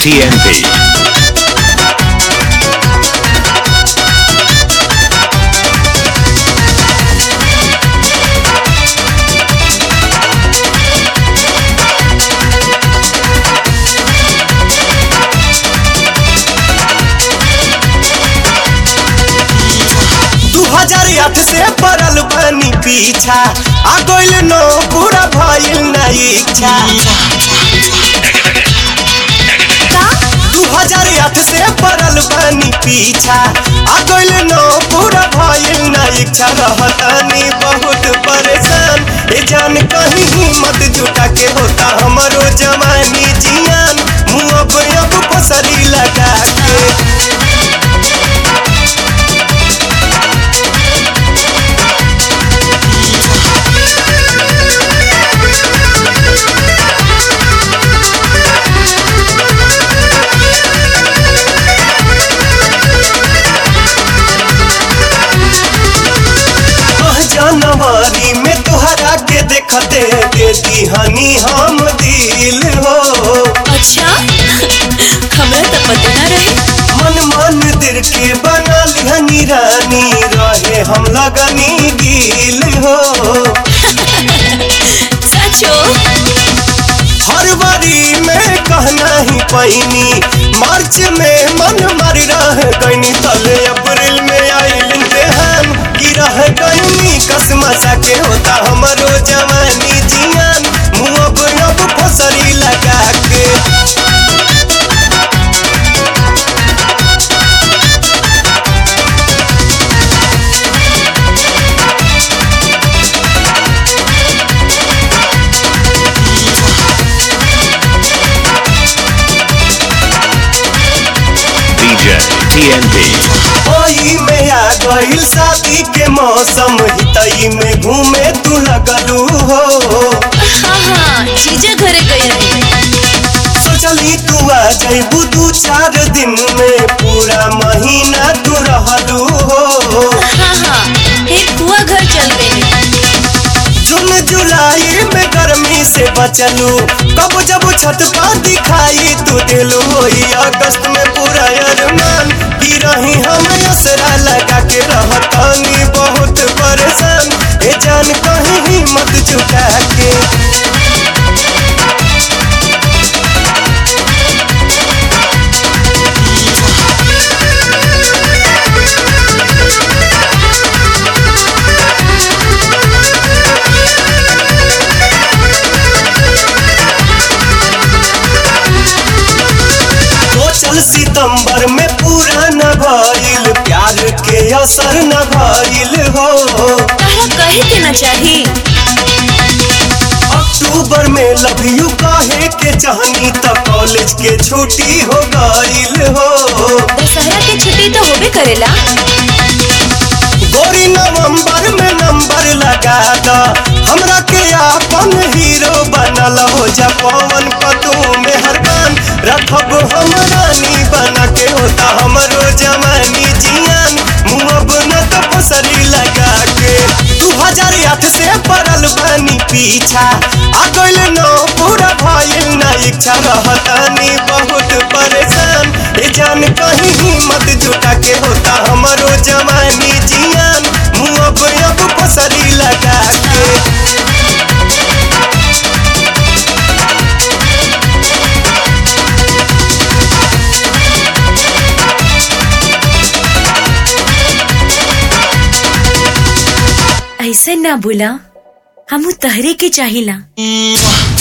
TNT. दू हजार आठ से पड़ल बनी पीछा आ गइल नो पूरा भइल ना इच्छा दू हजार आठ से पड़ल बनी पीछा आ गइल नो पूरा भइल ना इच्छा रहतानी बहुत परेशान ए जान कहीं हिम्मत जुटा के होता हमरो जवानी जियान मुँह अब अब पसरी लगा के ओह जनवरी में तोहरा के देखते दे दीहनी हम दिल हो अच्छा हमरा तो पता ना रहे मन मंदिर के बना लिहनी रानी रहे हम लगनी गिल हो सचो फरवरी में कहना ही पैनी मार्च में मन मर रह गईनी तले अप्रैल में आइल देहान की रह गईनी कसमसा के होता हमरो जवानी जियान मुँह अब अब फसरी लगा के DJ TNT. ओई में आ गइल शादी के मौसम हितई में घूमे तू लगलू हो हाँ हाँ जीजा घरे गई रही सोचली तू आ जइबू दू चार दिन में पूरा महीना तू रहलू हो हाँ हाँ एक बुआ घर चल गई जून जुलाई में गर्मी से बचलू कब जब छत पर दिखाई तू दिलू होई अगस्त में पूरा अरमान की रही हम असरा लगा के रहतानी बहुत परेशान ए जान कहीं हिम्मत जुटा के सोचल सितंबर में पूरा न भइल प्यार के असर न भइल हो तारा कहे के ना चाही अक्टूबर में लव यू कहे के चाहनी त कॉलेज के छुट्टी हो गइल हो दशहरा के छुट्टी तो होबे करेला गोरी नवंबर में नंबर लगा द हमरा के अपन हीरो बनल हो जा पवन पतू में हरबान रखब हम रानी बना के होता हमरो जवानी जियान मुँह न तो पसरी लगा के दू हजार आठ से पड़ल बनी पीछा आ गइल नो पूरा भइल ना इच्छा रहतानी बहुत परेशान ए जान कहीं हिम्मत जुटा के होता हमरो जवानी जियान मुँह अब अब पसरी लगा के ऐसे ना बोला हम तहरे के चाहिला